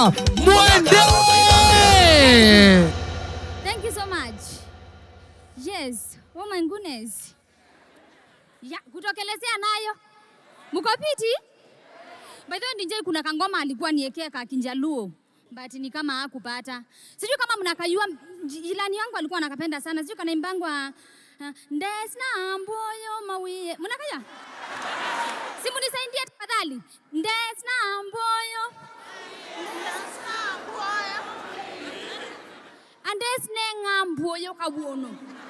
Esther Mwende. Thank you so much. Yes. Oh my goodness. Ya, kutokelezea nayo. Mko piti? By the way, DJ kuna kangoma alikuwa niekea ka Kinjaluo. But ni kama hakupata. Sijui kama mnakajua jilani yangu alikuwa anakapenda sana. Sijui kanaimbangwa uh, Ndesna mboyo mawie. Mnakaya? Si munisaidie tafadhali. Ndesna mboyo. Andesne ng'amboyo kawuono.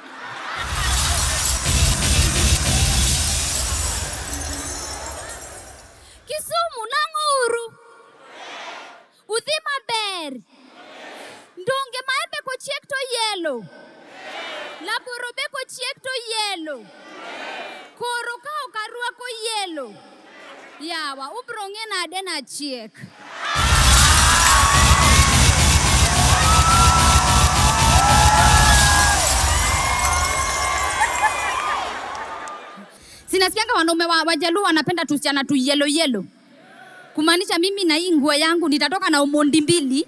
Kisumu nang'uru. Udhi maber. Ndonge maembe kochiek to yelo. Laboro be kochiek to yelo. Koro ka ok arwako yelo. Yawa, ubro ng'e nade nachiek. Sinasikianga wanaume wa Wajaluo wanapenda tusichana tu yelo yelo, kumaanisha mimi na hii nguo yangu nitatoka na umondi mbili.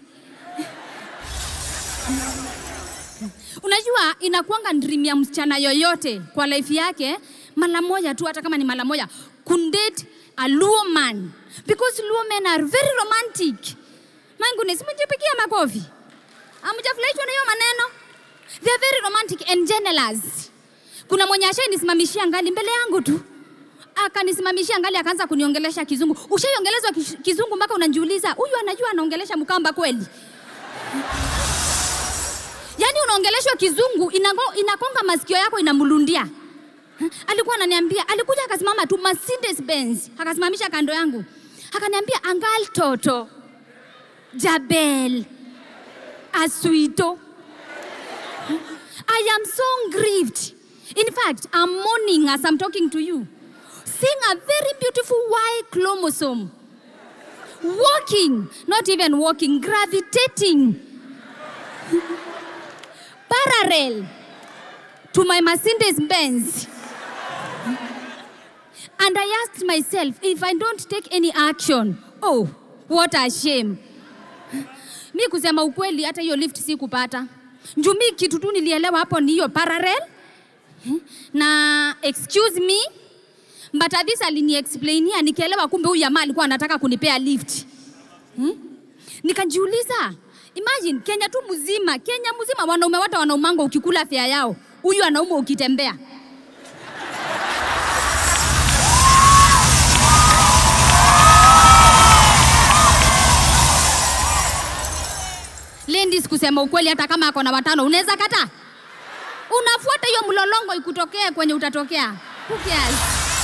Unajua, inakuanga dream ya msichana yoyote kwa life yake mara moja tu, hata kama ni mara moja, kundate a Luo man because Luo men are very romantic. My goodness, mjipigia makofi. Hamjafurahishwa na hiyo maneno? They are very romantic and jealous. Kuna mwenye ashainisimamishia ngali mbele yangu tu, akanisimamishia ngali, akaanza kuniongelesha kizungu. Ushaiongelezwa kish- kizungu mpaka unajiuliza huyu anajua anaongelesha Mkamba kweli? Yaani unaongeleshwa kizungu inago, inakonga masikio yako inamlundia. Alikuwa ananiambia, alikuja akasimama tu Mercedes Benz, akasimamisha kando yangu, akaniambia angal toto Jabel Asuito. I am so grieved. In fact, I'm mourning as I'm talking to you. Seeing a very beautiful Y chromosome. Walking, not even walking, gravitating. Parallel to my Mercedes Benz. And I asked myself, if I don't take any action, oh, what a shame. Mi kusema ukweli, hata hiyo lift sikupata. Njuu mi kitu tu nilielewa hapo ni hiyo parallel na excuse me but Avis aliniexplainia nikaelewa kumbe huyu jamaa alikuwa anataka kunipea lift hmm? Nikajiuliza, imagine Kenya tu mzima, Kenya mzima wanaume wote wanaumanga ukikula fea yao, huyu anaumwa ukitembea. Ladies, kusema ukweli, hata kama ako na watano unaweza kata, unafuata hiyo mlolongo ikutokee kwenye utatokea. Who cares?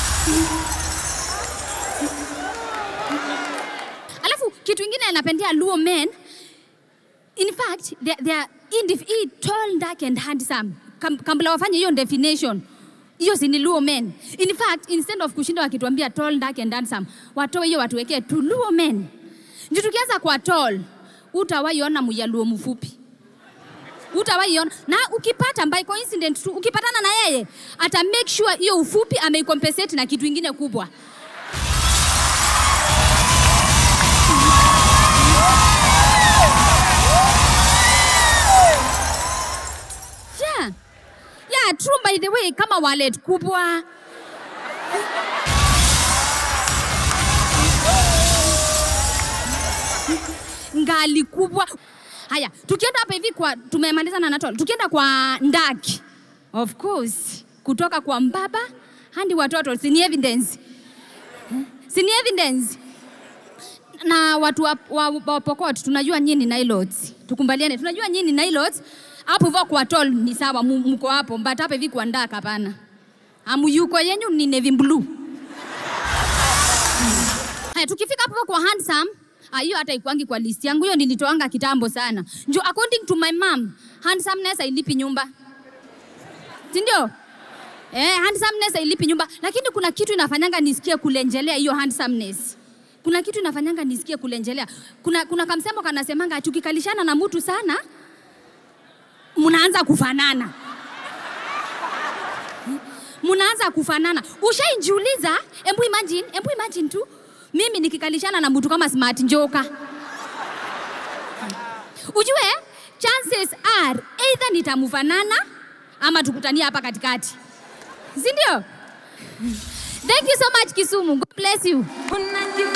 Alafu kitu ingine napendea Luo men, in fact they, they are indif- tall, dark and handsome. Kam, kabla wafanye hiyo definition hiyo si ni Luo men. In fact instead of kushinda wakituambia tall, dark and handsome, watoe hiyo watuwekee tu Luo men. Ndio tukianza kwa tall, utawaiona Mjaluo mfupi utawaiona na ukipata by coincidence tu ukipatana na yeye ata make sure hiyo ufupi ameicompensate na kitu ingine kubwa yeah. Yeah, true by the way kama wallet kubwa ngali kubwa. Haya, tukienda hapa hivi kwa tumemaliza na Natol, tukienda kwa Ndaki, of course, kutoka kwa mbaba hadi watoto, si ni evidence, si ni evidence na watu wa, wa, wa Pokot tunajua nyinyi ni Nilotes, tukumbaliane, tunajua nyinyi ni Nilotes. Hapo hivyo kwa Tol ni sawa, mu- mko hapo, but hapa hivi kwa Ndaka hapana. Amuyuko yenyu ni navy blue. Haya, tukifika hapo kwa handsome, ah, hiyo hata ikwangi kwa list yangu, hiyo nilitoanga kitambo sana. Njo according to my mom, handsomeness hailipi nyumba, si ndio? Eh, handsomeness hailipi nyumba, lakini kuna kitu inafanyanga nisikie kulenjelea hiyo handsomeness. Kuna kitu inafanyanga nisikie kulenjelea. Kuna, kuna kamsemo kanasemanga ati ukikalishana na mtu sana mnaanza kufanana mnaanza kufanana. Ushaijiuliza? Embu imagine, embu imagine tu mimi nikikalishana na mtu kama Smart Njoka ujue chances are either nitamufanana ama tukutania hapa katikati si ndio thank you so much kisumu god bless you